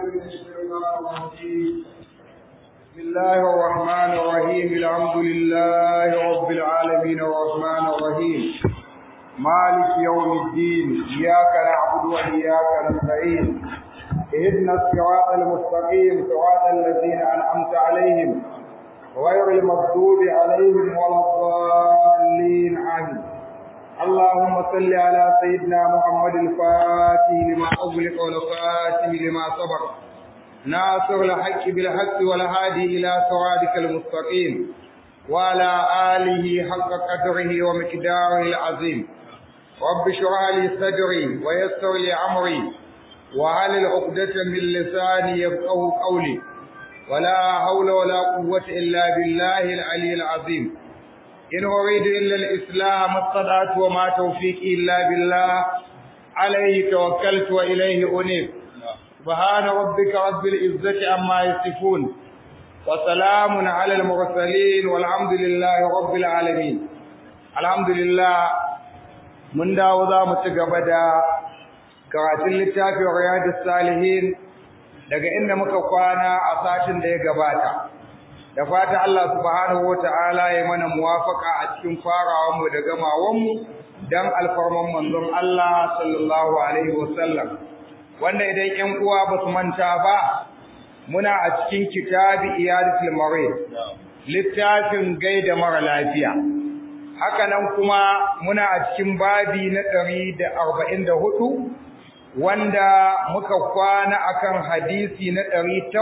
من الشيطان الرجيم بسم الله الرحمن الرحيم الحمد لله رب العالمين الرحمن الرحيم مالك يوم الدين إياك نعبد وإياك نستعين اهدنا الصراط المستقيم صراط الذين أنعمت عليهم غير المغضوب عليهم ولا الضالين آمين اللهم صل على سيدنا محمد الفاتح لما أغلق والخاتم لما سبق ناصر الحق بالحق والهادي إلى صراطك المستقيم وعلى آله حق قدره ومقداره العظيم رب اشرح لي صدري ويسر لي أمري وعلى عقدة من لساني يفقه قولي ولا حول ولا قوة إلا بالله العلي العظيم إن أريد إلا الإسلام الصلاة وما توفيقي إلا بالله عليه توكلت وإليه أنيب سبحان ربك رب العزة عما يصفون وسلام على المرسلين والحمد لله رب العالمين الحمد لله من داوذا متقبدا karatun littafin riyadus salihin daga inda muka kwana a satin da ya gabata da fata Allah subhanahu wataala ya mana muwafaka a cikin farawan mu da gamawan mu dan alfarman manzon Allah sallallahu alaihi wasallam wanda idan 'yan uwa ba su manta ba muna a cikin kitabi iyadatul marid littafin gaida mara lafiya haka nan kuma muna a cikin babi na 144 wanda muka kwana akan hadisi na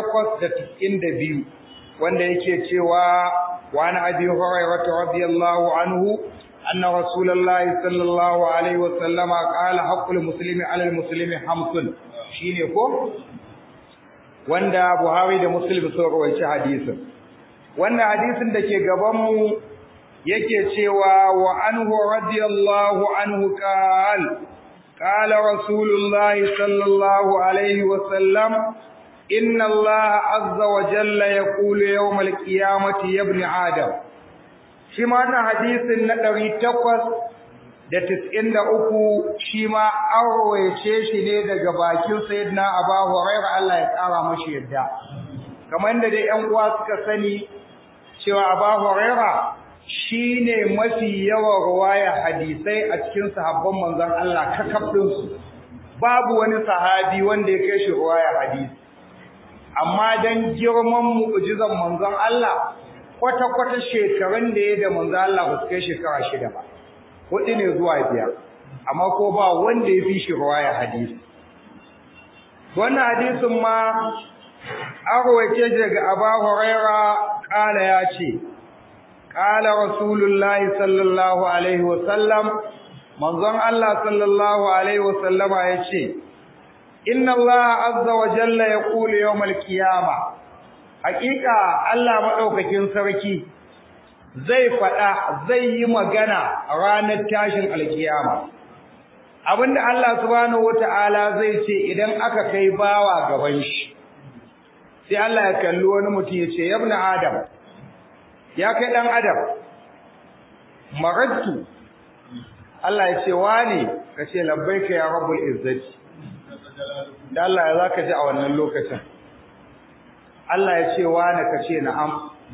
892 wanda yake cewa wa an abi hurairah radiyallahu anhu anna rasulullahi sallallahu alaihi wasallam qala haqqul muslimi ala al muslimi hamsun shine ko wanda buhari da muslim sun rawaita hadisin wannan hadisin da ke gaban mu yake cewa wa anhu radiyallahu anhu qala قال رسول الله صلى الله عليه وسلم إن الله عز وجل يقول يوم القيامة يا ابن آدم شما حديث ندري تقص da tis'in da uku shi ma an rawaice shi ne daga bakin sayyidina Aba Hurairah Allah ya kara mashi yadda kamar da dai ƴan uwa suka sani cewa Aba Hurairah shine mafi yawan ruwaya hadisai a cikin sahabban manzon Allah kakaf su babu wani sahabi wanda ya kai shi ruwaya hadisi amma dan girman mu'jizan manzon Allah kwata kwata shekarun da ya da manzon Allah ba su kai shekara shida ba hudu ne zuwa biyar amma ko ba wanda ya fi shi ruwaya hadisi wannan hadisin ma an rawace daga Abu Huraira kala ya ce قال رسول الله صلى الله عليه وسلم منظر الله صلى الله عليه وسلم يشي إن الله عز وجل يقول يوم القيامة حقيقة الله مدوكاكين sarki zai faɗa zai yi magana ranar tashin alkiyama abinda Allah subhanahu wataala zai ce idan aka kai bawa gaban shi sai Allah ya kalli wani mutum ya ce ya ibn adam ya kai dan adam maradtu Allah ya ce wani kace labbaika ya rabbul izzati dan Allah ya zaka ji a wannan lokacin Allah ya ce wani kace na'am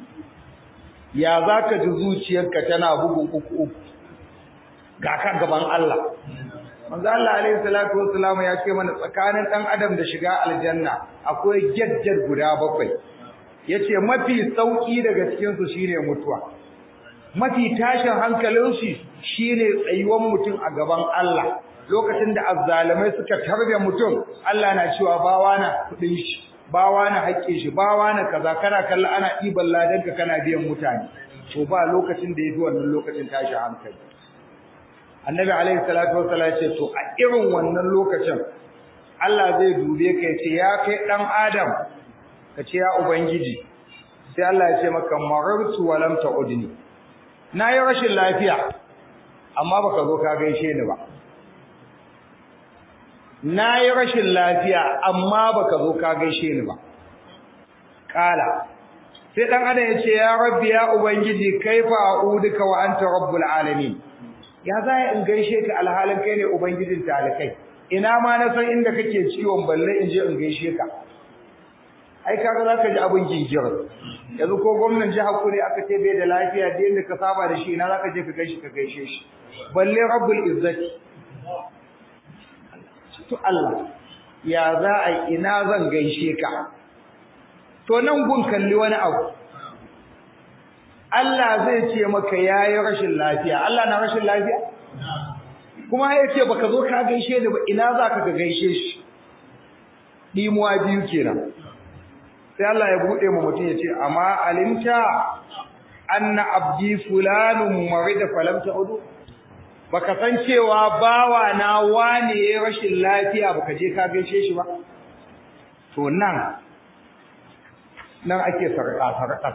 ya zaka ji zuciyarka tana bugun uku uku ga ka gaban Allah manzo Allah alaihi salatu wassalam ya ce mana tsakanin dan adam da shiga aljanna akwai gajjar guda bakwai yace mafi sauki daga cikin su shine mutuwa mafi tashin hankalin shi shine tsayuwan mutum a gaban Allah lokacin da azzalimai suka tarbe mutum Allah na cewa bawa na kudin shi bawa na haƙƙin shi bawa na kaza kana kalla ana iban ladanka kana biyan mutane to ba lokacin da yafi wannan lokacin tashin hankali annabi alaihi salatu wassalam ya ce to a irin wannan lokacin Allah zai dube ka ya ce ya kai dan adam ka ce ya ubangiji sai Allah ya ce maka marartu wa lam ta'udni nayi rashin lafiya amma baka zo ka gaishe ni ba nayi rashin lafiya amma baka zo ka gaishe ni ba kala sai dan adam ya ce ya rabbi ya ubangiji kaifa a'uduka wa anta rabbul alamin ya za in gaishe ka alhalin kai ne ubangijin talakai ina ma na san inda kake ciwon balle in je in gaishe ka ai kaga zaka ji abin gingir yanzu ko gwamnan jihar ku ne aka ce bai da lafiya da yanda ka saba da shi ina zaka je ka gaishe ka gaishe shi balle rabbul izzati to Allah ya za a ina zan gaishe ka to nan gun kalli wani abu Allah zai ce maka yayi rashin lafiya Allah na rashin lafiya kuma ya ce baka zo ka gaishe ni ba ina zaka ka gaishe shi dimuwa biyu kenan sai Allah ya bude mu mutum ya ce amma alimta anna abdi fulanun marida falam ta'udu baka san cewa bawa na wane yayin rashin lafiya baka je ka gaishe shi ba to nan nan ake sarƙa sarƙa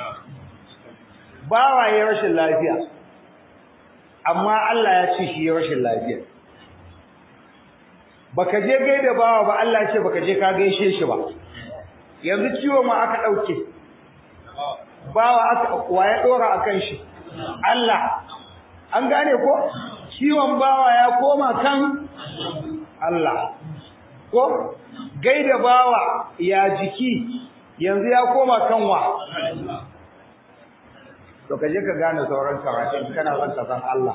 bawa yayin rashin lafiya amma Allah ya ce shi yayin rashin lafiya baka je gaida bawa ba Allah ya ce baka je ka gaishe shi ba yanzu ciwo ma aka dauke bawa aka waye dora akan shi Allah an gane ko ciwon bawa ya koma kan Allah ko gaida bawa ya jiki yanzu ya koma kan wa to kaje ka gane sauran karatun kana son ka san Allah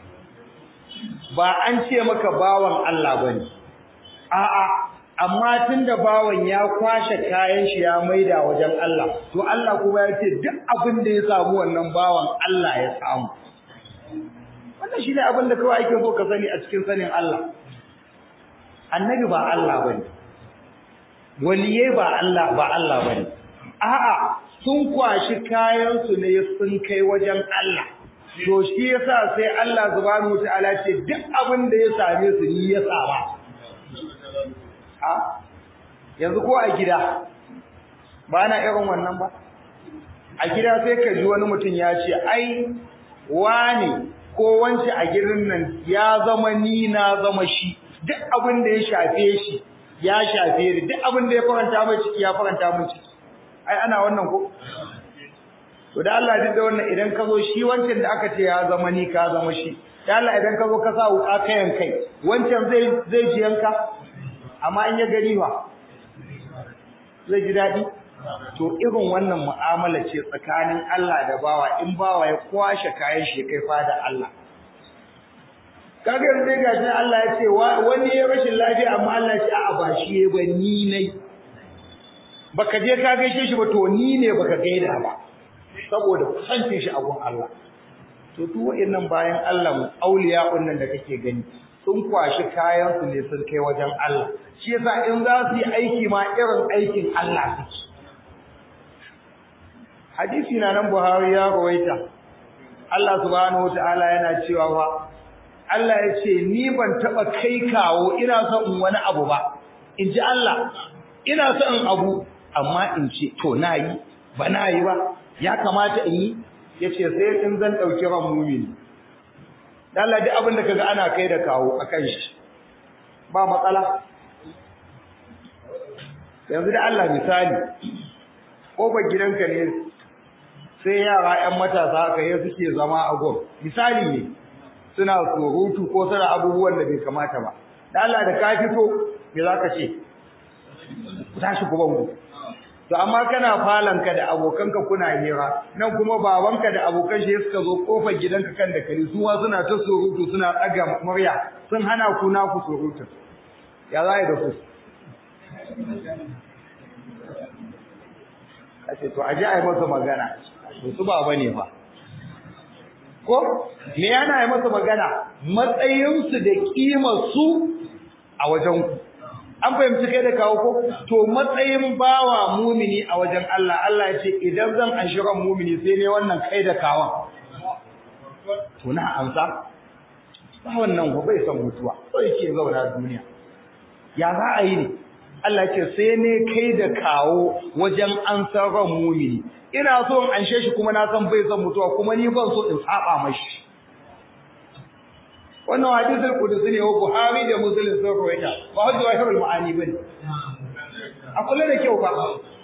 ba an ce maka bawan Allah bane a'a amma tunda bawan ya kwashe kayan shi ya maida wajen Allah to Allah kuma ya ce duk abin da ya samu wannan bawan Allah ya samu wannan shine abin da kawai ake so ka sani a cikin sanin Allah annabi ba Allah bane waliye ba Allah ba Allah bane a'a sun kwashi kayan su ne sun kai wajen Allah to shi yasa sai Allah subhanahu wataala ce duk abin da ya same su ni ya saba a yanzu ko a gida ba na irin wannan ba a gida sai ka ji wani mutum ya ce ai wani ko wance a gidan nan ya zama ni na zama shi duk abin da ya shafe shi ya shafe ni duk abin da ya faranta mai ciki ya faranta min ciki ai ana wannan ko to da Allah duk da wannan idan ka zo shi wancan da aka ce ya zama ni ka zama shi da Allah idan ka zo ka sa wuka kayan kai wancan zai zai ji yanka amma in ya gani ba zai ji daɗi to irin wannan mu'amala ce tsakanin Allah da bawa in bawa ya kwashe kayan shi kai fada Allah kaga yanzu ga shi Allah ya ce wani ya rashin lafiya amma Allah ya ce a'a ba shi ya ba ni ne baka je ka gaishe shi ba to ni ne baka gaida ba saboda kusancin shi a gun Allah to duk waɗannan bayan Allah mu auliya wannan da kake gani sun kwashi kayan su ne sun kai wajen Allah shi yasa in za su yi aiki ma irin aikin Allah suke hadisi na nan Buhari ya rawaita Allah subhanahu wataala yana cewa fa Allah ya ce ni ban taba kai kawo ina son in wani abu ba in ji Allah ina son in abu amma in ce to nayi ba nayi ba ya kamata in yi yace sai in zan dauki ran mumini dan Allah duk abin da kaga ana kai da kawo akan shi ba matsala yanzu da Allah misali kofar gidanka ne sai yara ƴan matasa haka ya suke zama a gon misali ne suna surutu ko suna abubuwan da bai kamata ba da Allah da ka fito me zaka ce ku tashi ku bango to amma kana falanka da abokanka kuna hira nan kuma babanka da abokan shi suka zo kofar gidanka kan da kare su ma suna ta surutu suna tsaga murya sun hana ku na ku surutu ya za da ku kace to aje ai masa magana to su baba ne fa ko me yana yi masa magana matsayinsu da kimar su a wajen ku an fahimci kai da kawo ko to matsayin bawa mumini a wajen Allah Allah ya ce idan zan anshiran mumini sai ne wannan kai da kawan to na amsa ba wannan ko bai san mutuwa so yake zauna duniya ya za a yi ne Allah ya ce sai ne kai da kawo wajen ansar ran mumini ina so in anshe shi kuma na san bai san mutuwa kuma ni ban so in saba mashi wannan hadisul qudusi ne wa Buhari da Muslim sun rawaita ba hujja wa hirul ma'ani bane a kula da kyau fa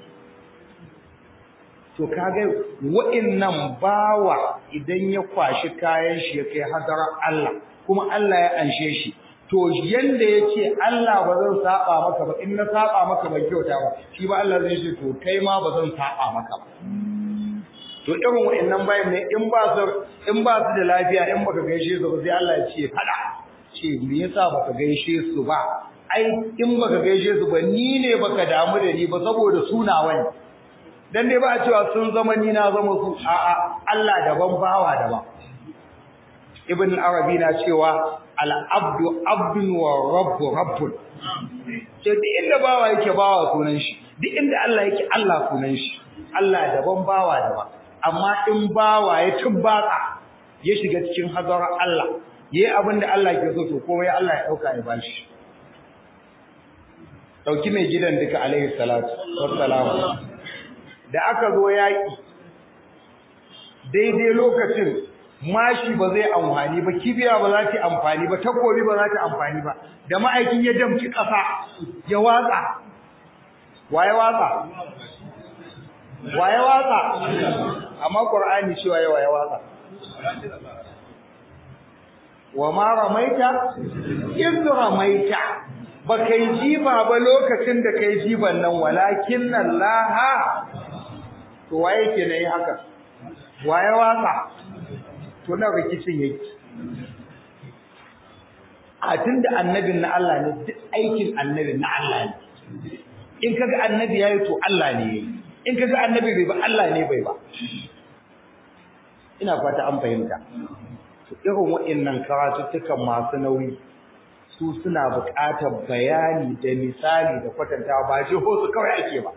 to kage wa'annan bawa idan ya kwashi kayan shi ya kai hadarar Allah kuma Allah ya anshe shi to yanda yace Allah ba zan saba maka ba in na saba maka ban kyauta ba shi ba Allah zai ce to kai ma ba zan saba maka ba to irin wa'annan bayan ne in ba su in ba su da lafiya in baka gaishe su ba sai Allah ya ce fada ce me yasa baka gaishe su ba ai in baka gaishe su ba ni ne baka damu da ni ba saboda sunawa ne dan dai ba a cewa sun zama ni na zama su a'a Allah daban bawa daban ibn arabi na cewa al-abdu abdun wa rabbu rabbun ce duk inda bawa yake bawa sunan shi duk inda Allah yake Allah sunan shi Allah daban bawa daban amma in bawa ya tubbaka ya shiga cikin hadarar Allah yayi abin da Allah ke so to komai Allah ya dauka ya bashi dauki mai gidan duka alaihi salatu wassalam da aka zo yaki daidai lokacin mashi ba zai amfani ba kibiya ba za ta amfani ba takobi ba za ta amfani ba da ma'aikin ya damci ƙasa ya watsa waye watsa waye watsa amma qur'ani cewa ya waye watsa wa ma ramaita iz ramaita ba kai jiba ba lokacin da kai jiban nan walakin Allah to waye ke nayi haka waye watsa to na rikicin yake a tunda annabin na Allah ne duk aikin annabin na Allah ne in kaga annabi yayi to Allah ne yayi in kaga annabi bai ba Allah ne bai ba ina fata an fahimta to irin waɗannan karatuttukan masu nauyi su suna buƙatar bayani da misali da kwatantawa ba shi su kawai ake ba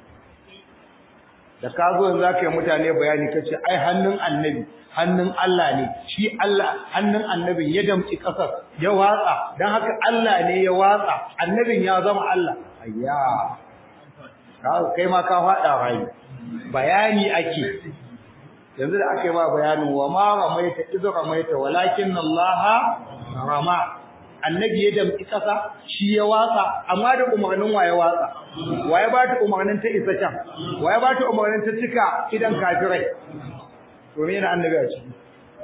da ka zo za ka yi mutane bayani ka ce ai hannun annabi hannun Allah ne shi Allah hannun annabin ya damci ƙasar ya watsa don haka Allah ne ya watsa annabin ya zama Allah ayya kai ma ka faɗa rai bayani ake yanzu da aka yi ma bayanin wa ma ramaita idu ramaita walakin Allah rama annabi ya damci ƙasa shi ya watsa amma da umarnin waye watsa waye ba ta umarnin ta isa can waye ba ta umarnin ta cika idan kafirai to me yana annabi a ciki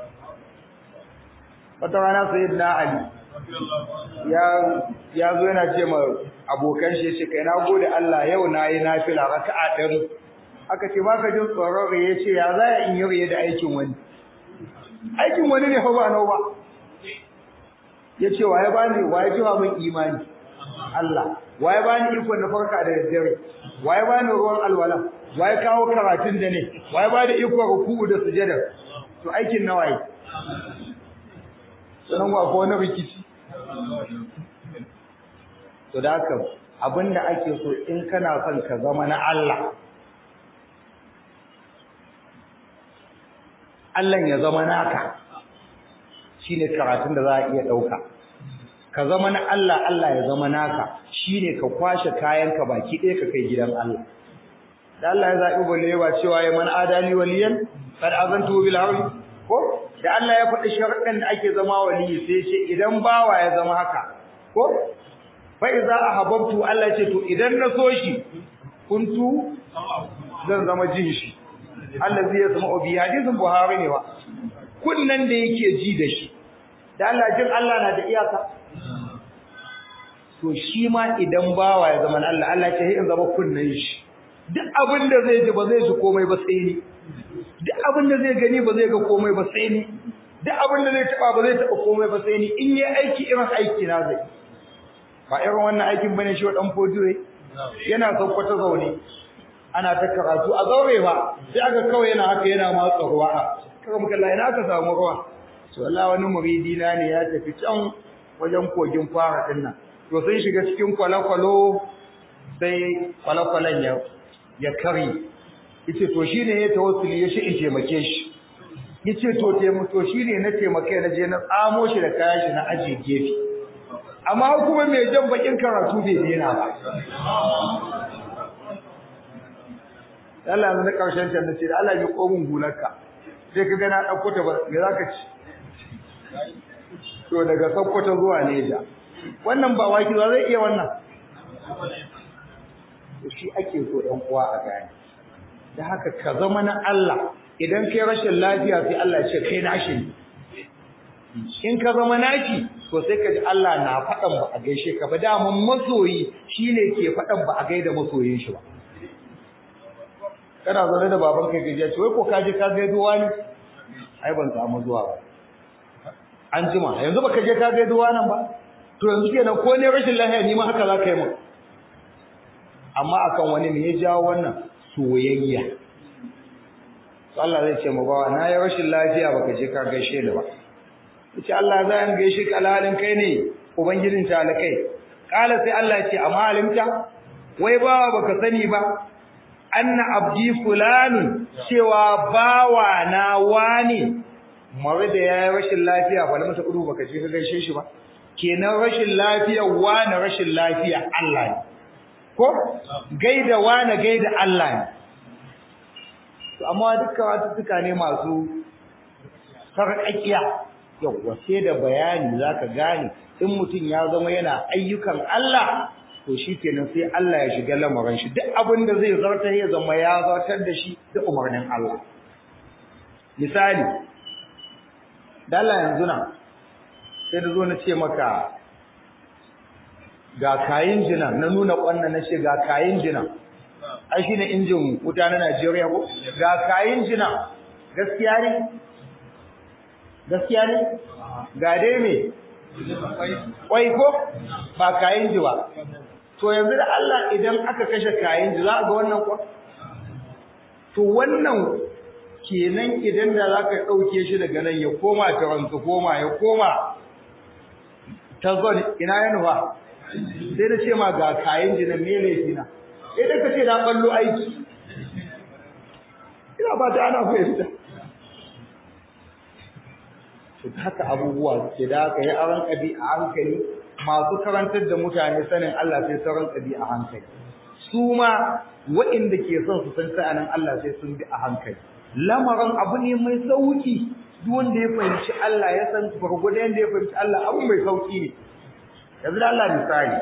wata rana sayyidina ali ya ya zo yana ce ma abokan shi yace kai na gode Allah yau nayi nafila raka'a ɗari aka ce baka jin tsoron ya ce ya za in yi riye da aikin wani aikin wani ne fa ba nau ba ya ce waye bani waye jiwa min imani Allah waye bani iko na farka da daddare waye bani ruwan alwala waye kawo karatun da ne waye bani iko ruku'u da sujada to aikin nawa yi sanan wa ko wani rikici to da haka abinda ake so in kana son ka zama na Allah Allah ya zama naka shine karatun da za a iya dauka ka zama na Allah Allah ya zama naka shine ka kwashe kayanka baki ɗaya ka kai gidan Allah da Allah ya zabi balewa cewa ya man adali waliyan kad azantu bil harbi ko da Allah ya faɗi sharuɗan da ake zama waliyi sai ce idan bawa ya zama haka ko fa iza ahabbtu Allah ya ce to idan na so shi kuntu zan zama jin shi Allah zai zama obi hadisin Buhari ne ba kunnan da yake ji da shi da Allah jin Allah na da iyaka to shi ma idan bawa ya zama Allah Allah ya ce in zama kunnan shi duk abin da zai ji ba zai ji komai ba sai ni duk abin da zai gani ba zai ga komai ba sai ni duk abin da zai taba ba zai taba komai ba sai ni in yi aiki irin aiki na zai ba irin wannan aikin bane shi wa dan fodiyo yana saukwata zaune ana ta karatu a zaure ba sai aka kawai yana haka yana matsa ruwa kaga muka Allah ina aka samu ruwa to Allah wani muridi na ne ya tafi can wajen kogin fara din nan to sun shiga cikin kwalakwalo sai kwalakwalan ya ya kare yace to shine ya tawassuli ya shi in taimake shi yace to taimako shine na taimake na je na tsamo shi da kayan shi na aje gefe amma kuma mai jan bakin karatu bai dena ba Allah na karshen can nace da Allah ya komun hularka sai ka ga na dauko ta ba me zaka ci to daga Sokoto zuwa Neja wannan ba waki ba zai iya wannan to shi ake so ɗan uwa a gane da haka ka zama na Allah idan kai rashin lafiya sai Allah ya ce kai nashi in ka zama nashi to sai ka ji Allah na faɗan ba a gaishe ka ba daman masoyi shine ke faɗan ba a gaida masoyin shi ba kana zaune da baban kai gajiya ce wai ko ka je ka gaido wani ai ban samu zuwa ba an jima yanzu baka je ka gaido wani ba to yanzu kenan ko ne rashin lafiya ni ma haka za ka yi min amma akan wani me ya jawo wannan soyayya to Allah zai ce mu bawa na yi rashin lafiya baka je ka gaishe ni ba yace Allah za an gaishe ka alhalin kai ne ubangijin talakai kala sai Allah ya ce amma alimta wai bawa baka sani ba anna abdi fulanun cewa bawa na wani mare da yayi rashin lafiya ba masa kudu baka je ka gaishe shi ba kenan rashin lafiya wani rashin lafiya Allah ne ko gaida wani gaida Allah ne to amma dukkan watuka ne masu sarƙaƙiya yawwa sai da bayani zaka gane in mutum ya zama yana ayyukan Allah to shikenan sai Allah ya shiga lamarin shi duk abin da zai zartar ya zama ya zartar da shi da umarnin Allah misali da Allah yanzu na sai da zo na ce maka ga kayin jina na nuna kwanna na ce ga kayin jina ai shine injin wuta na Najeriya ko ga kayin jina gaskiya ne gaskiya ne ga dai me kwai ko ba kayin ji ba to yanzu da Allah idan aka kashe kayin ji za a ga wannan kwa to wannan kenan idan da za ka ɗauke shi daga nan ya koma ta wanzu koma ya koma ta zon ina ya nufa sai da ce ma ga kayan jinan me laifi na idan ka ce na ɓallo aiki ina ba ta ana fahimta to haka abubuwa ke da haka ya aran ƙabi a hankali masu karantar da mutane sanin Allah sai sauran ƙabi a hankali su ma waɗanda ke son su san sa'anin Allah sai sun bi a hankali lamarin abu ne mai sauki duk wanda ya fahimci Allah ya san gurgurda yanda ya fahimci Allah abu mai sauki ne yanzu da Allah misali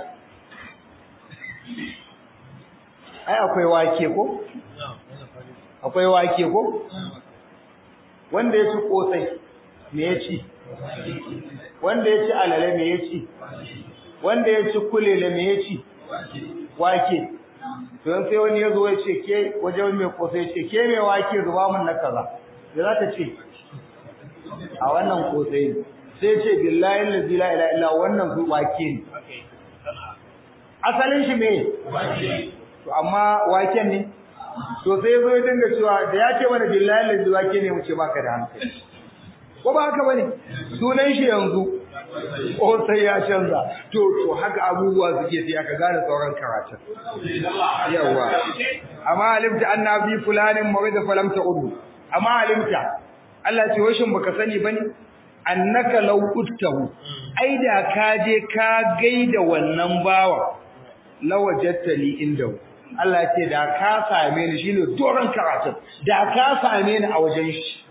ai akwai wake ko akwai wake ko wanda ya ci kosai me ya ci wanda ya ci alale me ya ci wanda ya ci kulele me ya ci wake don sai wani ya zo ya ce ke wajen mai kosai ce ke mai wake zuba mun na kaza da za ta ce a wannan kosai ne sai ce billahi allazi la ilaha illa wannan su wake ne asalin shi me to amma waken ne to sai zo ya dinga cewa da ya ce mana billahi allazi wake ne mu ce baka da hankali ko ba haka bane sunan shi yanzu ko sai ya canza to to haka abubuwa suke sai aka gane sauran karatu yawa amma alimta anna bi fulanin mawida falam ta'udu amma alimta Allah ce washin baka sani bane annaka law uttahu ai da ka je ka gaida wannan bawa lawajattali indahu Allah ce da ka same ni shine doron karatu da ka same ni a wajen shi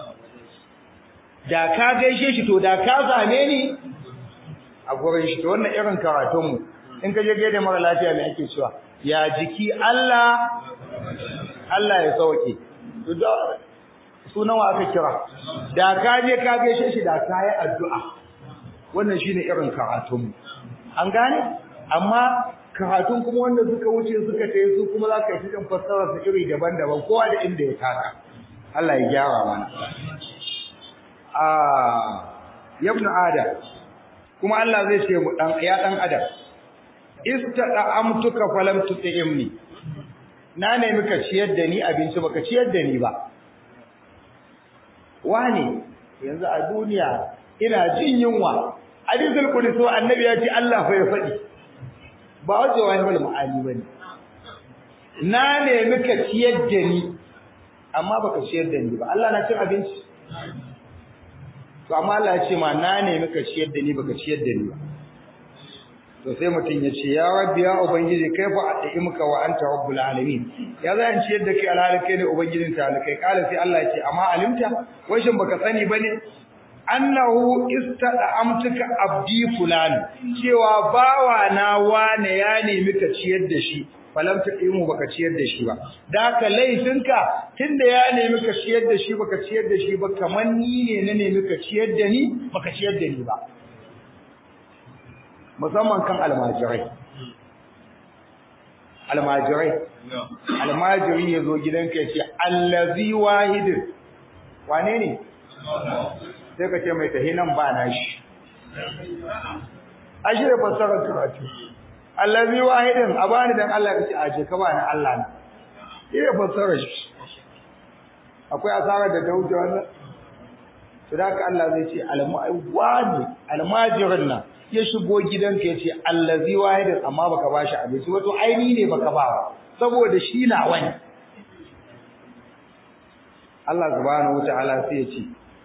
da ka gaishe shi to da ka same ni a gurin shi to wannan irin karatun mu in ka je gaida mara lafiya me ake cewa ya jiki Allah Allah ya sauke to da sunan wa aka kira da ka je ka gaishe shi da ka yi addu'a wannan shine irin karatun mu an gane amma karatun kuma wanda suka wuce suka tayi su kuma za ka yi cikin fassara su iri daban-daban kowa da inda ya taka Allah ya gyara mana yabnu adam kuma Allah zai ce mu dan ya dan adam istada amtuka falam tut'imni na ne muka ciyar da ni abinci baka ciyar da ni ba wani yanzu a duniya ina jin yunwa hadisul qudsi annabi ya ce Allah fa ya fadi ba wajen wani bal ma'ani bane na ne muka ciyar da ni amma baka ciyar da ni ba Allah na cin abinci to amma Allah ya ce ma na ne muka ciyar da ni baka ciyar da ni ba to sai mutum ya ce ya rabbi ya ubangiji kaifa at'imuka wa anta rabbul alamin ya zan ciyar da kai alhali kai ne ubangijin talakai kala sai Allah ya ce amma alimta washin baka sani bane annahu istada'amtuka abdi fulan cewa bawa na wane ya nemi ka ciyar da shi falam taqimu baka ciyar da shi ba da ka laifinka tunda ya nemi ka ciyar da shi baka ciyar da shi ba kaman ni ne na nemi ka ciyar da ni baka ciyar da ni ba musamman kan almajirai almajirai almajiri ya zo gidanka ya ce allazi wahidin wane ne sai ka ce mai tahi nan ba na shi ashe da fassarar karatu allazi wahidin a bani dan Allah ka ce a je ka bani Allah na iya fassarar shi akwai asarar da ta wuce wannan to da haka Allah zai ce almajiri almajirin nan ya shigo gidanka ya ce allazi wahidin amma baka bashi abinci wato aini ne baka ba saboda shi na wani Allah subhanahu wataala sai ya ce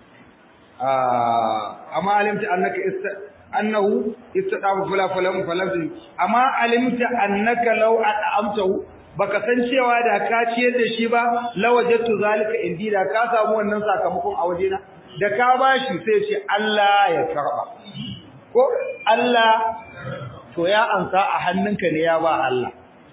amma alimta annaka annahu istadafu fula falam falam amma alimta annaka law at'amtahu baka san cewa da ka ciyar da shi ba lawajatu zalika indi da ka samu wannan sakamakon a wajena da ka bashi sai ce Allah ya karba ko Allah to ya ansa a hannunka ne ya ba Allah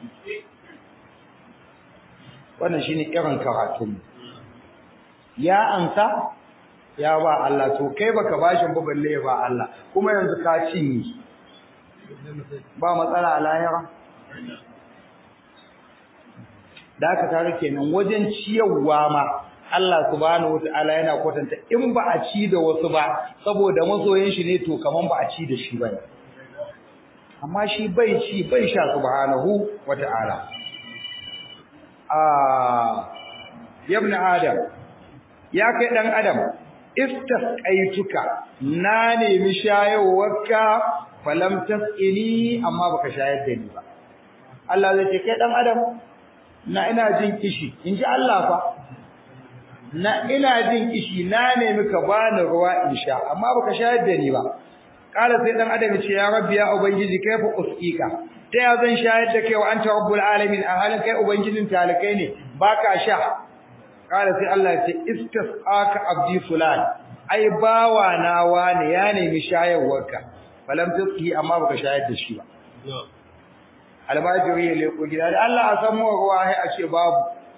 wannan shine irin karatun ya ansa ya ba Allah to kai baka bashin ba balle ya ba Allah kuma yanzu ka cinye ba matsala a lahira da aka tare kenan wajen ciyarwa ma Allah subhanahu wataala yana kwatanta in ba a ci da wasu ba saboda masoyin shi ne to kaman ba a ci da shi bane amma shi bai ci bai sha subhanahu wataala ah ibn adam ya kai dan adam istasqaituka na nemi shayawarka falam tasqini amma baka shayar da ni ba Allah zai ce kai dan adam na ina jin kishi inji Allah fa na ina jin kishi na nemi ka bani ruwa in sha amma baka shayar da ni ba kala sai dan adam ce ya rabbi ya ubangiji kaifa usqika ta ya zan shayar da kai wa anta rabbul alamin a halin kai ubangijin talakai ne baka sha kala sai Allah ya ce istasqaka abdi fulan ai bawa na wani ya nemi shayarwarka falam tasqi amma baka shayar da shi ba albajiri ya leko gida da Allah a san mu ruwa sai a ce babu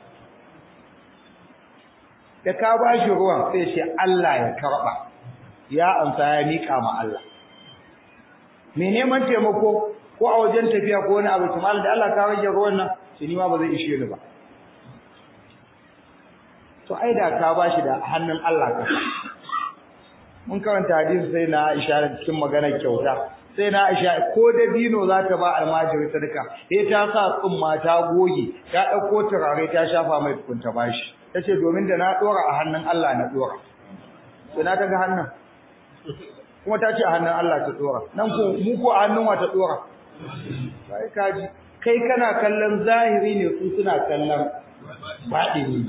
da ka ba shi ruwan sai ce Allah ya karba ya amsa ya mika ma Allah me neman taimako ko a wajen tafiya ko wani abu kuma da Allah ka rage ruwan nan shi ni ma ba zai ishe ni ba to ai da ka ba shi da hannun Allah ka mun karanta hadisi sai na Aisha cikin maganar kyauta sai na Aisha ko da dino za ta ba almajiri sadaka sai ta sa tsumma ta goge ta dauko turare ta shafa mai tukunta bashi tace domin da na dora a hannun Allah na dora to na ta ga hannun kuma ta ce a hannun Allah ta dora nan ko mu ko a hannun wa ta dora sai kaji kai kana kallon zahiri ne su suna kallon baɗini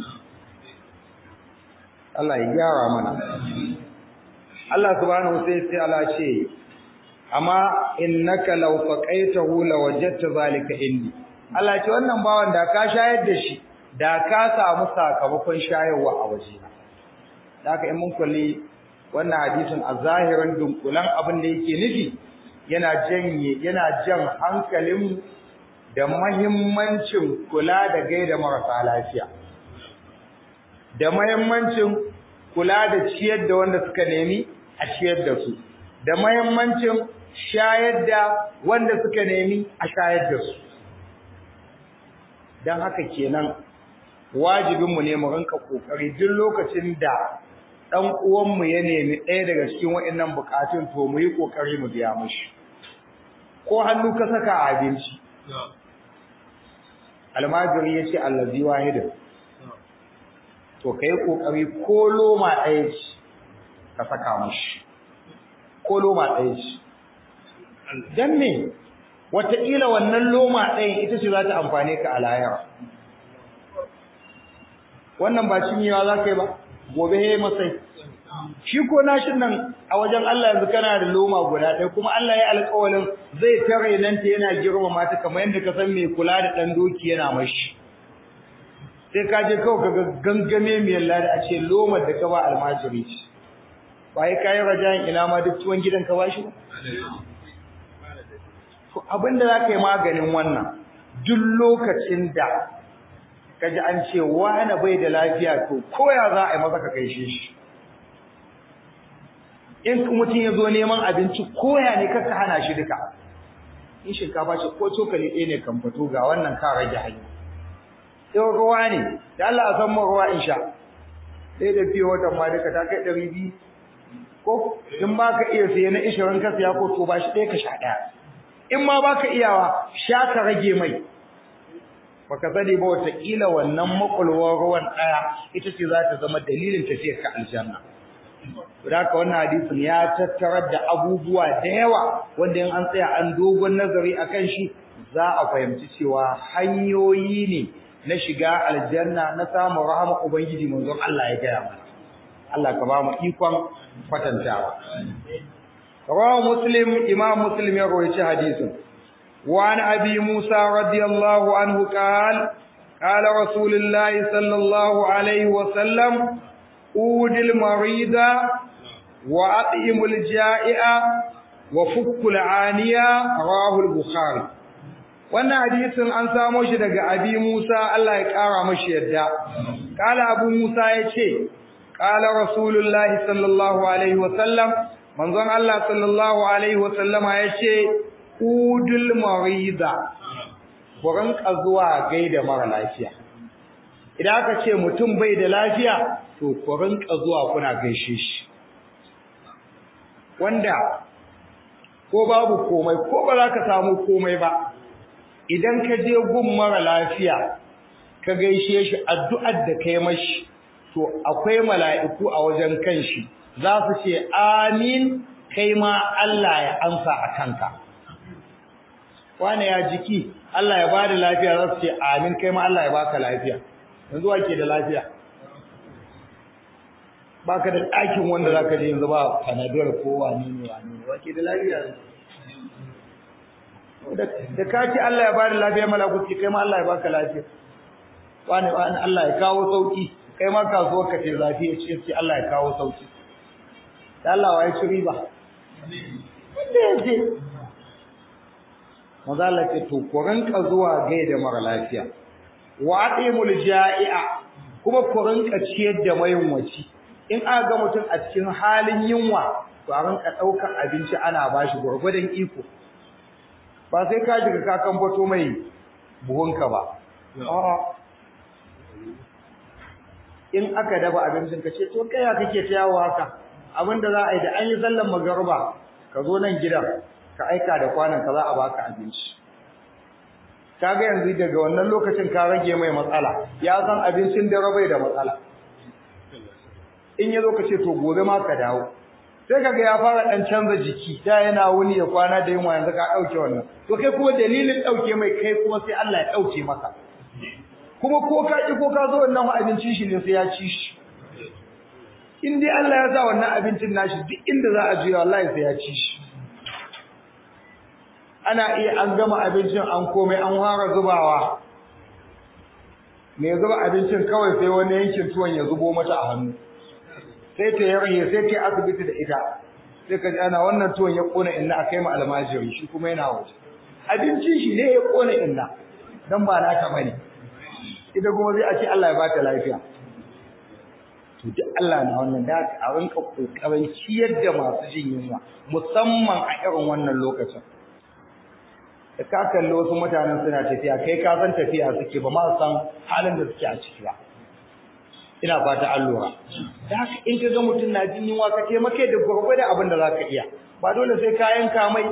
Allah ya gyara mana Allah subhanahu wa ta'ala ce amma innaka law faqaitahu lawajadta zalika indi Allah ce wannan bawan da ka shayar da shi da ka samu sakamakon shayarwa a waje haka in mun kulli wannan hadisin a zahirin dunkulan abin da yake nufi yana janye yana jan hankalin da muhimmancin kula da gaida marasa lafiya da muhimmancin kula da ciyar da wanda suka nemi a ciyar da su da muhimmancin shayar da wanda suka nemi a shayar da su don haka kenan wajibinmu ne mu rinka kokari duk lokacin da dan uwanmu ya nemi ɗaya daga cikin waɗannan bukatun to mu yi kokari mu biya mishi ko hannu ka saka a abinci almajiri ya ce allazi wahidin to kai kokari ko loma ɗaya ce ka saka mishi ko loma ɗaya ce dan me wataƙila wannan loma ɗayan ita ce za ta amfane ka a layara wannan ba cinyewa za ka yi ba gobe ya yi masai shi ko nashin nan a wajen Allah yanzu kana da loma guda ɗaya kuma Allah ya alƙawalin zai tare nan ta yana girmama ta kamar yadda ka san mai kula da ɗan doki yana mashi sai ka je kawai ka gangame mai lada a ce lomar da ka ba almajiri ce ba ya kayi rajayin ina ma duk tuwon gidan ka ba shi ba abinda za ka yi maganin wannan duk lokacin da ka ji an ce wani bai da lafiya to koya za a yi masa ka gaishe shi in mutum ya zo neman abinci koya ne kaka hana shi duka in shinkafa ce ko cokali ɗaya ne kan fito ga wannan ka rage hanya in ruwa ne da Allah a san mu ruwa in sha sai da fiye watan ma duka ta kai ɗari biyu ko in ba ka iya siya na ishirin ka siya ko to ba shi ɗaya ka sha ɗaya in ma ba ka iyawa sha ka rage mai baka sani ba wataƙila wannan makulwar ruwan ɗaya ita ce za ta zama dalilin tafiyar ka aljanna da haka wannan hadisin ya tattarar da abubuwa da yawa wanda in an tsaya an dogon nazari akan shi za a fahimci cewa hanyoyi ne na shiga aljanna na samun rahama ubangiji manzon Allah ya gaya mana Allah ka ba mu ikon kwatantawa rawahu muslim imam muslim ya rawaita hadisin wa an abi musa radiyallahu anhu qala qala rasulullahi sallallahu alaihi wa sallam udil marida wa at'imul ja'i'a wa fukkul aniya rawahu al-bukhari wannan hadisin an samo shi daga abi Musa Allah ya kara mashi yadda kala abu Musa yace kala rasulullahi sallallahu alaihi wa sallam manzon Allah sallallahu alaihi wa sallama yace udul marida kuran zuwa gaida mara lafiya idan aka ce mutum bai da lafiya to kuran zuwa kuna gaishe shi wanda ko babu komai ko ba za ka samu komai ba idan ka je gun mara lafiya ka gaishe shi addu'ar da kai mashi to akwai mala'iku a wajen kanshi za su ce amin kai ma Allah ya amsa a kanka wane ya jiki Allah ya bada lafiya za su ce amin kai ma Allah ya baka lafiya yanzu wake da lafiya baka da ɗakin wanda zaka je yanzu ba panadol ko wani ne wani ne wake da lafiya da ka ce Allah ya bada lafiya malakuti kai ma Allah ya baka lafiya wani wani Allah ya kawo sauki kai ma kasuwar ka ce lafiya ce ce Allah ya kawo sauki da Allah wa ya ci riba wanda ya ce maza Allah ce to ku rinka zuwa gaida mara lafiya wa atimul ja'i'a kuma ku rinka ciyar da mayunwaci in aka ga mutum a cikin halin yunwa to a rinka ɗaukar abinci ana bashi gwargwadon iko ba sai ka shiga ka kambato mai buhunka ba in aka dafa abincin ka ce to kai ya kake ta yawo haka abinda za a yi da an yi sallan magarba ka zo nan gidan ka aika da kwanan ka za a baka abinci kaga yanzu daga wannan lokacin ka rage mai matsala ya san abincin da rabai da matsala in ya zo ka ce to gobe ma ka dawo sai kaga ya fara dan canza jiki da yana wuni ya kwana da yunwa yanzu ka dauke wannan to kai kuma dalilin dauke mai kai kuma sai Allah ya dauke maka kuma ko ka ki ko ka zo wannan abincin shi ne sai ya ci shi in dai Allah ya sa wannan abincin nashi duk inda za a juya wallahi sai ya ci shi ana iya an gama abincin an komai an fara zubawa me zuba abincin kawai sai wani yankin tuwon ya zubo mata a hannu sai ta yarye sai ta asibiti da ita sai ka ji ana wannan tuwon ya kona inna a kai ma almajiri shi kuma yana waje abincin shi ne ya kona inna dan ba na ta bane ita kuma zai a ce Allah ya bata lafiya to duk Allah na wannan da a rinka kokarin ciyar da masu jin yunwa musamman a irin wannan lokacin da ka kalli wasu mutanen suna tafiya kai ka san tafiya suke ba ma san halin da suke a ciki ba ina fata an lura da haka in ka ga mutum na jin yunwa ka taimake da gwargwada abin da za ka iya ba dole sai ka yanka mai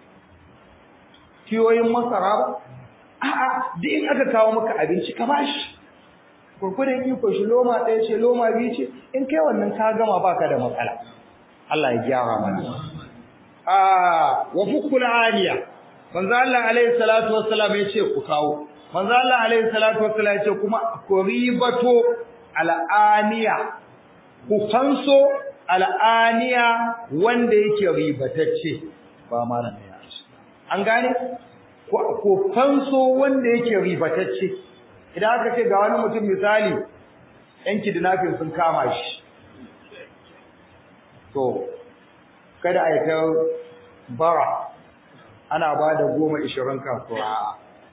kiyoyin masara ba a'a duk in aka kawo maka abinci ka bashi gwargwadon iko shi loma ɗaya ce loma biyu ce in kai wannan ka gama baka da matsala Allah ya gyara mana a wa fukul aliya manzo Allah alaihi salatu wassalam ya ce ku kawo manzo Allah alaihi salatu wassalam ya ce kuma ku ribato al'aniya ku fanso al'aniya wanda yake ribatacce ba mara ne an gane ku fanso wanda yake ribatacce idan aka ce ga wani mutum misali yan kidnapping sun kama shi to kada a yi ta bara ana ba da goma ishirin kasuwa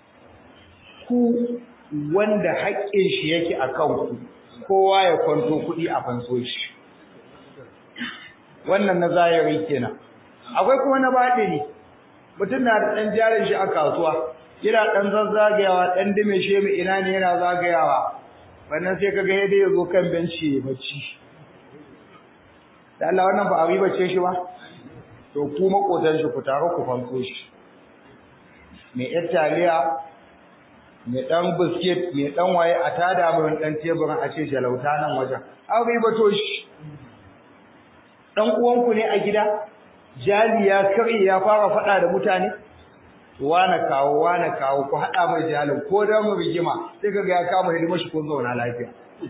ku wanda haƙƙin shi yake a kanku kowa ya kwanto kuɗi a fanso shi wannan na zahiri kenan akwai kuma na baɗini mutum na da ɗan jarin shi a kasuwa yana ɗan zazzagayawa ɗan dime shi mai ina ne yana zagayawa wannan sai kaga yadda ya zo kan benci ya bacci da Allah wannan ba a ribace shi ba to ku makotan shi ku tare ku fanko shi mai yar taliya mai ɗan biskit mai ɗan waye a tada mai ɗan teburin a ce jalauta nan wajen an ribato shi ɗan uwanku ne a gida jali ya karye ya fara faɗa da mutane wane kawo wane kawo ku haɗa mai jalin ko da mu rigima sai kaga ya kama hidimar shi kun zauna lafiya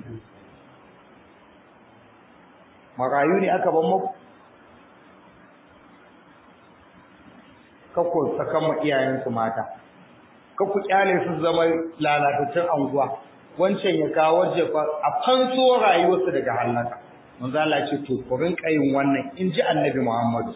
marayu ne aka ban muku kakku sakan ma iyayensu mata kakku kyale su zama lalatattun anguwa wancan ya kawo waje a fanso rayuwarsu daga halaka manzo Allah ce to ku rinka yin wannan in ji annabi Muhammad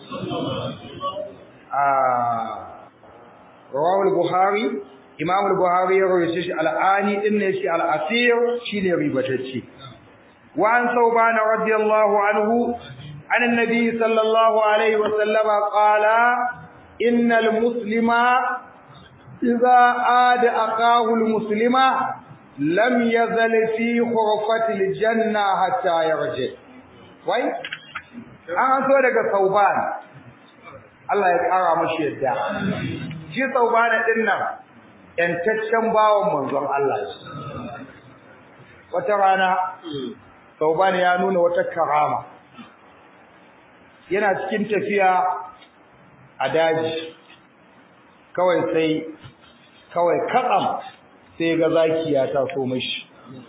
ah rawahu al-bukhari imam al-bukhari ya rawaye shi al-ani din ne shi al-asir shine ribatacce wa an sauban radiyallahu anhu an annabi sallallahu alaihi wa sallama qala innal muslima idza ada aqahu al-muslima lam yazal fi khurfati al-janna hatta yarji wai an so daga sauban Allah ya kara mashi yadda shi saubana din nan yantaccen bawan manzon Allah wata rana saubana ya nuna wata karama yana cikin tafiya a daji kawai sai kawai katsam sai ga zaki ya taso mashi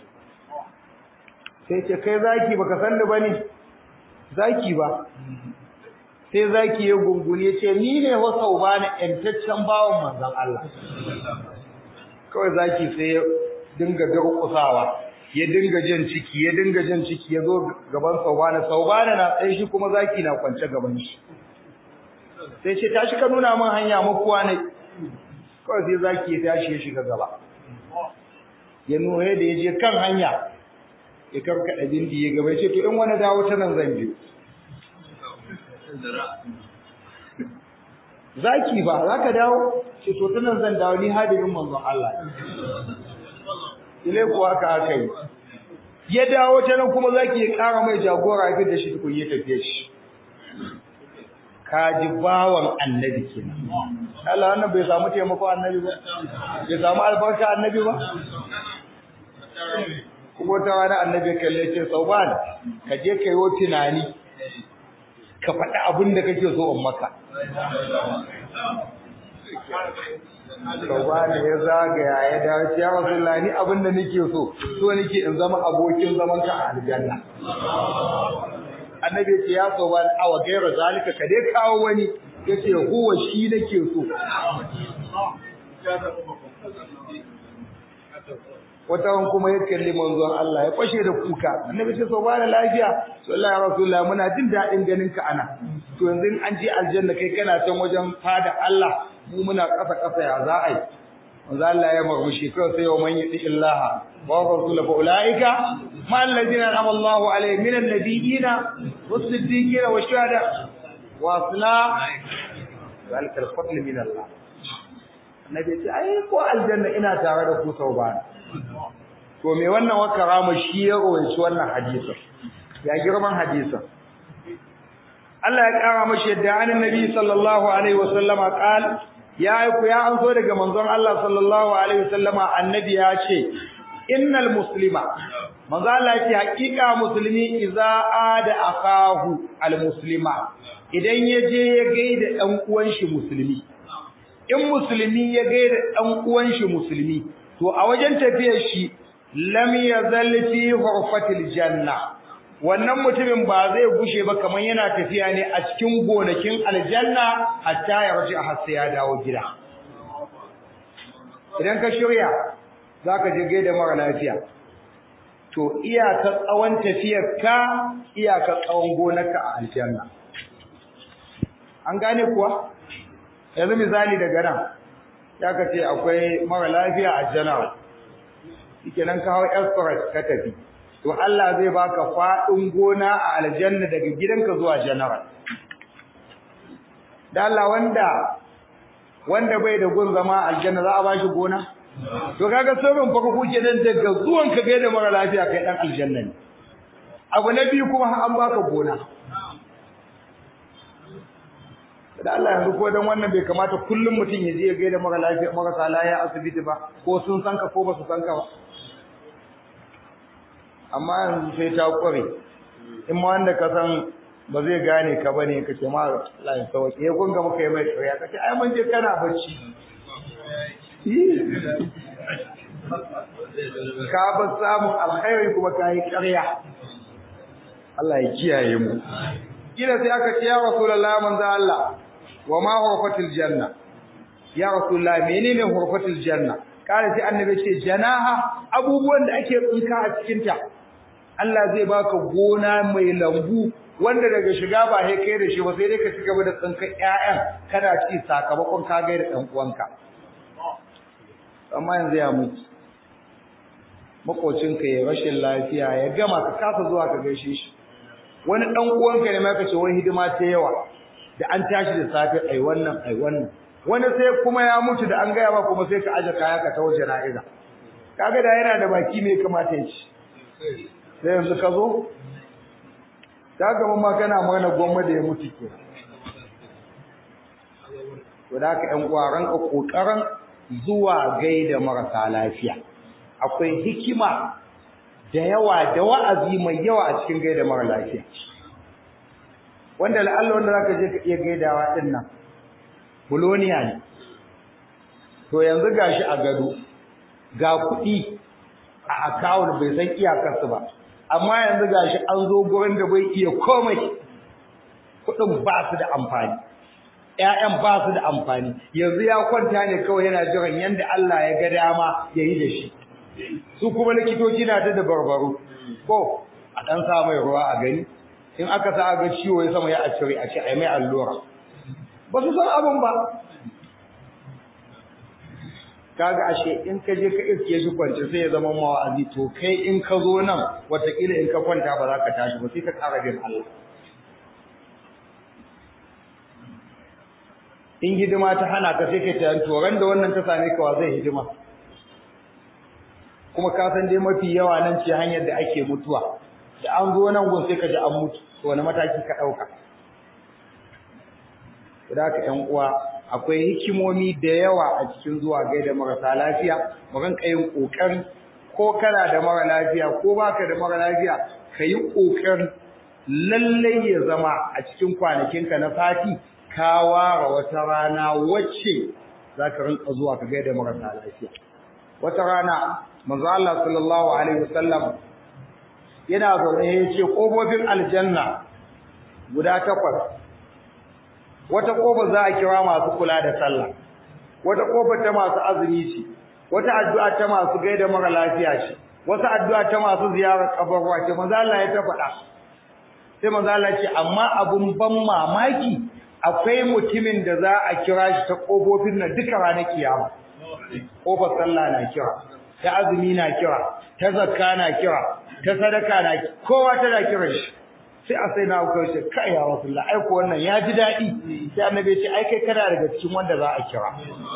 sai ce kai zaki baka san ni bane zaki ba sai zaki ya gungune ce ni ne wasau ba na ƴantaccen bawon manzon Allah kawai zaki sai ya dinga durƙusawa ya dinga jan ciki ya dinga jan ciki ya zo gaban saubana saubana na tsaye shi kuma zaki na kwance gaban shi sai ce tashi ka nuna min hanya makuwa ne kawai sai zaki ya tashi ya shiga gaba ya nuna da ya je kan hanya ya karkaɗa bindi ya gaba ya ce to in wani dawo ta nan zan biyu zaki ba za ka dawo ce to tunan zan dawo ni hadirin manzon Allah ile kuwa ka aka yi ya dawo ta nan kuma zaki ya kara mai jagora ya da shi tukun ya tafiye shi kaji bawan annabi kenan Allah wannan bai samu taimako annabi ba bai samu albarka annabi ba kuma ta wani annabi kalle ce sauban ka je ka yi tunani ka faɗi abin da kake so in maka. Saubani ya zagaya ya dawo ya Rasulullah ni abin da nake so so nake in zama abokin zaman ka a aljanna. Annabi ce ya Saubani awa gaira zalika ka dai kawo wani yace huwa shi nake so. wata kuma ya kalli manzon Allah ya fashe da kuka annabi ce so ba da lafiya sallallahu alaihi wasallam muna jin dadin ganin ka ana to yanzu an je aljanna kai kana can wajen fada Allah mu muna kasa kasa ya za a yi manzon Allah ya murmushi kai sai wa man yati illaha wa rasul fa ulaika ma alladhina an'ama Allahu alaihim minan nabiyina was-siddiqina wash-shuhada wa asla zalika al-fadl min Allah annabi ce ai ko aljanna ina tare da ku sau ba to me wannan wa karama shi ya rawaito wannan hadisin ya girman hadisin Allah ya kara mashi yadda annabi sallallahu alaihi wasallama qal ya ku ya an so daga manzon Allah sallallahu alaihi wasallama annabi ya ce innal muslima manzo Allah ya ce hakika musulmi idza ada akahu al muslima idan yaje ya gaida dan uwan shi musulmi in musulmi ya gaida dan uwan shi musulmi to a wajen tafiyar shi lam yazal fi hurfatil janna wannan mutumin ba zai gushe ba kaman yana tafiya ne a cikin gonakin aljanna hatta ya raji a hassa ya dawo gida idan ka shirya zaka je gaida mara lafiya to iyaka tsawon tafiyar ka iyaka tsawon gonarka a aljanna an gane kuwa yanzu misali daga nan ya ka ce akwai mara lafiya a janar shike nan kawo express ka tafi to Allah zai baka faɗin gona a aljanna daga gidanka zuwa general da Allah wanda wanda bai da gun zama aljanna za a bashi gona to kaga sauran farko kenan daga zuwan ka gaida mara lafiya kai dan aljanna ne abu na biyu kuma an baka gona da Allah yanzu ko dan wannan bai kamata kullum mutum ya je ya gaida mara lafiya marasa lafiya asibiti ba ko sun san ka ko ba su san ka ba amma yanzu sai ta kware in ma wanda ka san ba zai gane ka bane ka ce ma Allah ya sauke ya gunga maka mai tsaya ka ce ai mun je kana bacci ka ba samun alkhairi kuma ka yi ƙarya Allah ya kiyaye mu kila sai aka ce ya rasulullahi manzo Allah wa ma hurfatul janna ya rasulullahi menene hurfatul janna kare sai annabi ce janaha abubuwan da ake tsinka a cikin ta Allah zai baka gona mai lambu wanda daga shiga ba sai kai da shi ba sai dai ka ci gaba da tsinka ƴaƴan kana ci sakamakon ka ga da dan uwanka amma yanzu ya mutu makocinka ya rashin lafiya ya gama ka kasa zuwa ka gaishe shi wani dan uwanka ne ma kace wai hidima ta yawa da an tashi da safe ai wannan ai wannan wani sai kuma ya mutu da an gaya ba kuma sai ka aje kaya ka tawo jana'iza kaga da yana da baki me kamata ya ci sai yanzu ka zo kaga mun ma kana magana gwamma da ya mutu ke to da ka ƴan uwa ranka kokarin zuwa gaida marasa lafiya akwai hikima da yawa da wa'azi mai yawa a cikin gaida mara lafiya wanda la'alla wanda zaka je ka iya gaidawa din nan buloniya ne to yanzu gashi a gado ga kuɗi a account bai san iyakarsu ba amma yanzu gashi an zo gurin da bai iya komai kuɗin ba su da amfani ƴaƴan ba su da amfani yanzu ya kwanta ne kawai yana jiran yanda Allah ya ga dama ya yi da shi su kuma likitoci na ta da barbaro ko a dan sa mai ruwa a gani in aka sa ga ciwo ya sama ya a cire a ce ai mai allura ba su san abin ba kaga ashe in ka je ka iske shi kwance sai ya zama mawa'azi to kai in ka zo nan watakila in ka kwanta ba za ka tashi ba sai ka ƙara bin Allah in hidima ta hana ka sai ka tayan to ran da wannan ta same ka wa zai hidima kuma ka san dai mafi yawa nan ce hanyar da ake mutuwa da an zo nan gun sai ka ji an mutu to wani mataki ka dauka da haka ƴan uwa akwai hikimomi da yawa a cikin zuwa gaida marasa lafiya mu rinka yin kokari ko kana da mara lafiya ko baka da mara lafiya ka yi kokarin lallai ya zama a cikin kwanakinka na sati ka ware wata rana wacce za ka rinka zuwa ka gaida marasa lafiya wata rana manzo Allah sallallahu alaihi wasallam yana zaune ya ce kofofin aljanna guda takwas wata kofa za a kira masu kula da sallah wata kofa ta masu azumi ce wata addu'a ta masu gaida mara lafiya ce wata addu'a ta masu ziyarar kabarwa ce manzo Allah ya ta faɗa sai manzo Allah ce amma abun ban mamaki akwai mutumin da za a kira shi ta kofofin nan duka ranar kiyama kofar sallah na kira ta azumi na kira ta zakka na kira ta sadaka na kowa tana kira shi sai a sai na ku ce kai ya rasulullah ai ko wannan ya ji dadi sai annabi ce ai kai kana daga cikin wanda za a kira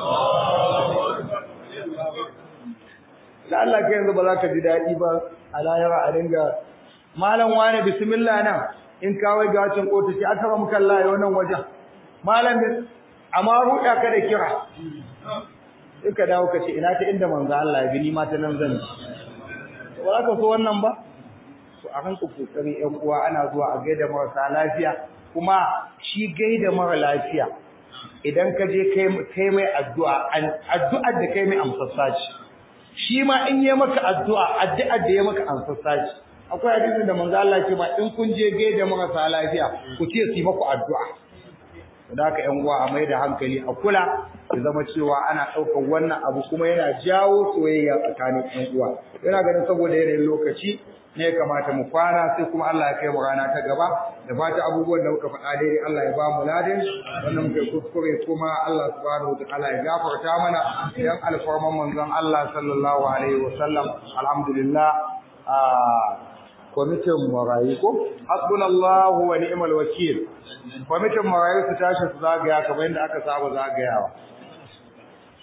da Allah kai yanzu ba za ka ji dadi ba a layara a dinga malam wani bismillah nan in kawai ga wacin kota ce aka ba muka Allah wannan wajen malam amma ruɗa ka da kira sai ka dawo ka ce ina ta inda manzo Allah ya bi ni ma ta nan zan ji ba za ka so wannan ba to a ranka kokari ƴan uwa ana zuwa a gaida marasa lafiya kuma shi gaida mara lafiya idan ka je kai kai mai addu'a addu'ar da kai mai amsassa ce shi ma in yi maka addu'a addu'ar da ya maka amsassa ce akwai hadisin da manzo Allah ya ce ma in kun je gaida marasa lafiya ku ce su yi maku addu'a da haka ƴan uwa a mai da hankali a kula ya zama cewa ana ɗaukar wannan abu kuma yana jawo soyayya tsakanin ƴan uwa yana ganin saboda yanayin lokaci ne kamata mu kwana sai kuma Allah ya kai mu rana ta gaba da fata abubuwan da muka faɗa daidai Allah ya ba mu ladin wannan muka kuskure kuma Allah subhanahu wa ta'ala ya gafarta mana dan alfarman manzon Allah sallallahu alaihi wa sallam alhamdulillah kwamitin marayu ko hasbunallahu wa ni'mal wakil kwamitin marayu su tashi su zagaya kamar yadda aka saba zagayawa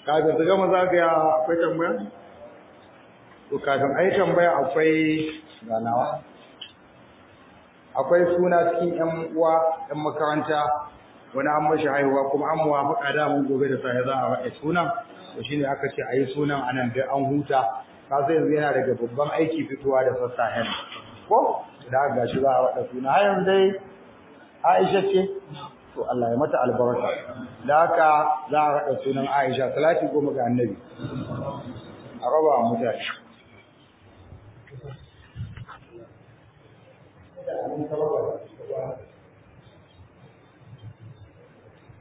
kafin su gama zagaya akwai tambaya to kafin ai tambaya akwai ganawa akwai suna cikin yan uwa yan makaranta wani an mashi haihuwa kuma an muwafaka da mun gobe da sai za a faɗi sunan to shine aka ce ayi sunan anan da an huta ka sai yanzu yana daga babban aiki fitowa da sassahen ko da ga shi za a faɗa suna har yanzu dai Aisha ce to Allah ya mata albarka da haka za a faɗa sunan Aisha salati goma ga annabi a raba mutane